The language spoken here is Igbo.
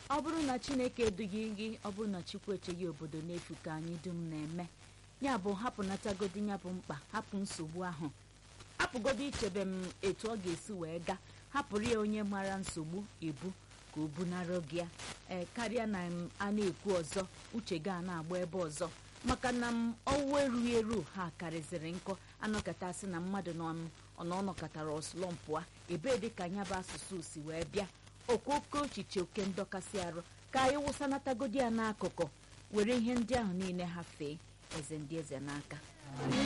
ọ bụrụ na chineke edughị gị ọ bụrụ na chukwu echeghị obodo n'efu ka anyị dum na-eme ya bụ hapụnatagodi ya bụ mkpa hapụ nsogbu ahụ hapụgodo ichebe m etu ọ ga-esi wee gaa hapụrụ ya onye mara nsogbu ebu ka o bunara gị ya ee karịa na m a na-ekwu ọzọ uche gị a na-agba ebe ọzọ maka na m ọwụ erughị eru ha karịzịrị nkọ anọkọtasị na mmadụ nọ ọnọ ọnọkọtara ọslọmpụa ebee dị ka ya bụ asụsụ si wee bịa okwu oke echiche oke ndọkasị arụ ka anyị wụsanatagodi ya n'akụkụ were ihe ndị ahụ niile hafee eze ndị eze n'aka